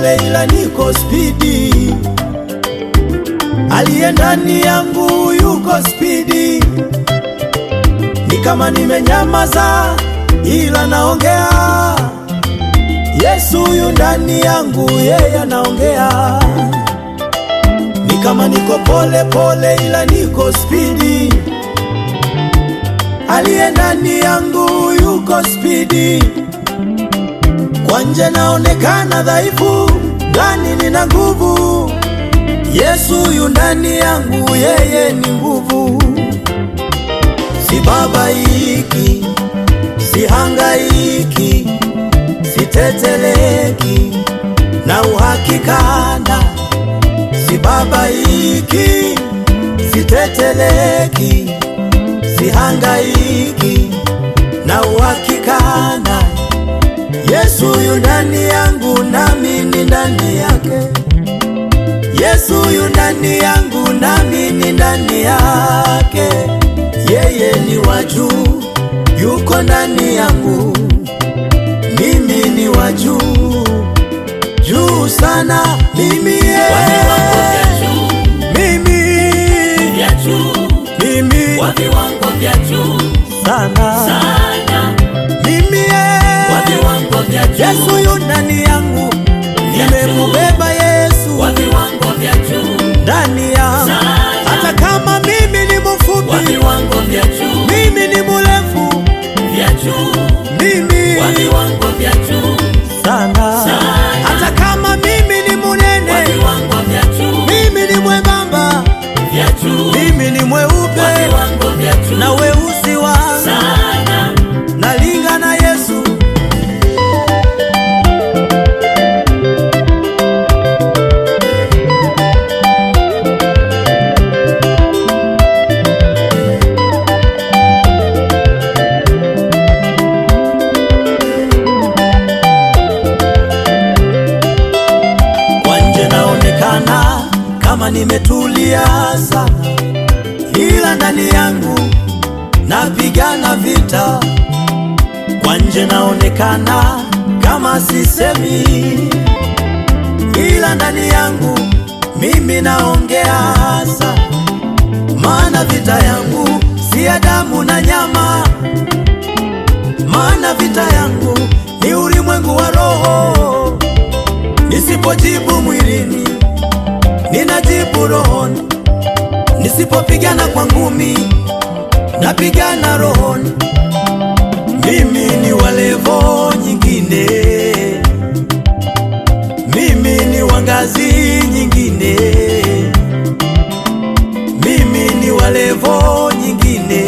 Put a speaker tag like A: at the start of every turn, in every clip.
A: pole, ila niko spidi. Aliye ndani yangu yuko spidi, ni kama nimenyamaza, ila naongea. Yesu yu ndani yangu, yeye anaongea. Ni kama niko pole pole, ila niko spidi. Aliye ndani yangu yuko spidi. Kwa nje naonekana dhaifu, ndani nina nguvu. Yesu yu ndani yangu, yeye ni nguvu. Sibabaiki, sihangaiki, siteteleki na uhakikana. Sibabaiki, siteteleki, sihangaiki na uhakikana. Yesu yu ndani yangu, nami ni ndani yake. Yesu yu ndani yangu, nami ni ndani yake. Yeye ni wa juu, yuko ndani yangu, mimi ni wa juu, juu sana. Mimi
B: Wa viwango
A: yeye,
B: vya juu,
A: mimi
B: vya juu,
A: mimi
B: wa viwango vya juu
A: sana,
B: sana,
A: mimi
B: wa
A: yeye.
B: viwango vya juu,
A: Yesu yu ndani yangu,
B: Vya
A: nimemubeba Yesu
B: wa viwango vya juu,
A: ndani yangu,
B: Sana.
A: hata kama mimi ni
B: wa
A: mfupi,
B: viwango vya juu,
A: mimi ni mrefu,
B: vya juu,
A: mimi
B: wa viwango vya juu,
A: sana,
B: Sana.
A: hata kama mimi ni
B: wa
A: munene,
B: viwango vya juu,
A: mimi ni mwembamba,
B: vya juu,
A: mimi ni
B: wa
A: mweupe
B: viwango vya juu,
A: na weusi wangu,
B: sana,
A: nalinga na Yesu. Kwa nje naonekana kama nimetulia sana, ila ndani yangu napigana vita. Kwa nje naonekana kama sisemi, ila ndani yangu mimi naongea sana, maana vita yangu si ya damu na nyama, maana vita yangu ni ulimwengu wa roho. Nisipojibu mwilini, ninajibu rohoni. Nisipopigana kwa ngumi, napigana rohoni. Mimi ni wa levo nyingine, mimi ni wa ngazi nyingine, mimi ni wa levo nyingine,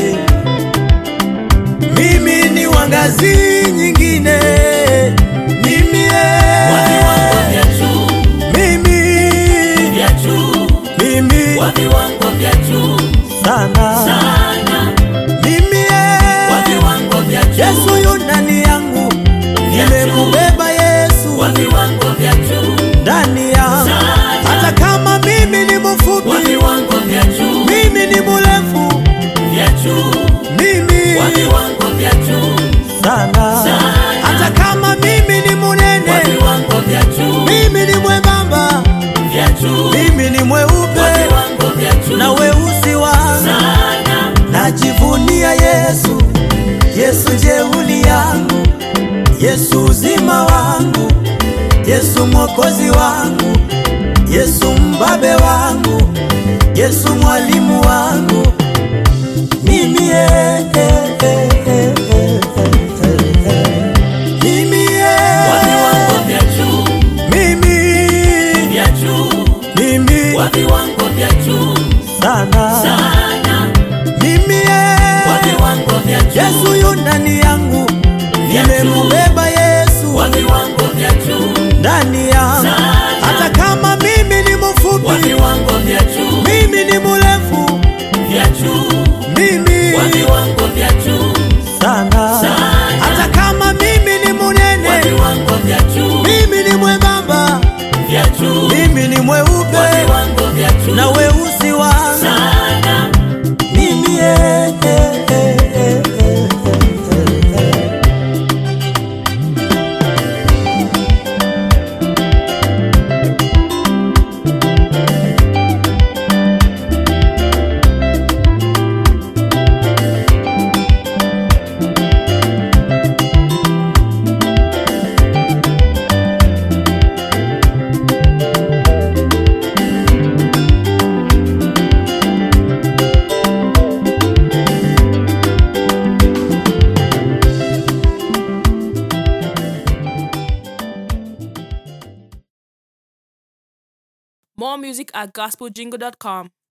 A: mimi ni wa ngazi nyingine, mimi
B: wa viwango
A: eh,
B: vya juu,
A: mimi
B: vya juu,
A: mimi
B: wa viwango vya juu,
A: sana
B: sana,
A: mimi
B: wa
A: eh,
B: viwango vya juu,
A: Yesu yu ndani yangu,
B: Vya
A: nimemubeba Yesu
B: wa viwango vya juu,
A: ndani yangu,
B: Sana.
A: hata kama mimi ni
B: wa
A: mfupi,
B: viwango vya juu,
A: mimi ni mrefu,
B: vya juu,
A: mimi
B: wa viwango vya juu,
A: sana,
B: Sana.
A: hata kama mimi ni
B: wa
A: munene,
B: viwango vya juu,
A: mimi ni mwembamba,
B: vya juu,
A: mimi ni
B: wa
A: mweupe
B: viwango vya juu,
A: na weusi wangu,
B: sana,
A: najivunia Yesu, Yesu jeuli yangu, Yesu uzima wangu, Yesu mwokozi wangu, Yesu mbabe wangu, Yesu mwalimu wangu, mimi eh, eh, eh, eh, eh, eh. mimi
B: wa viwango
A: eh,
B: vya juu,
A: mimi
B: vya juu,
A: mimi
B: wa viwango vya juu,
A: sana
B: sana,
A: mimi
B: wa
A: eh,
B: viwango vya juu,
A: Yesu yu ndani yangu,
B: Vya juu.
A: nimemubeba Yesu
B: wa viwango vya juu,
A: ndani yangu,
B: Sana.
A: hata kama mimi ni
B: wa
A: mfupi,
B: viwango vya juu,
A: mimi ni mrefu,
B: vya juu,
A: mimi
B: wa viwango vya juu,
A: sana,
B: Sana.
A: hata kama mimi ni
B: wa
A: munene,
B: viwango vya juu,
A: mimi ni mwembamba,
B: vya juu,
A: mimi ni
B: wa
A: mweupe
B: viwango vya juu,
A: na weusi wangu,
B: sana,
A: mimi eh, eh, eh, eh, eh, eh.
C: more music at gospeljingle.com.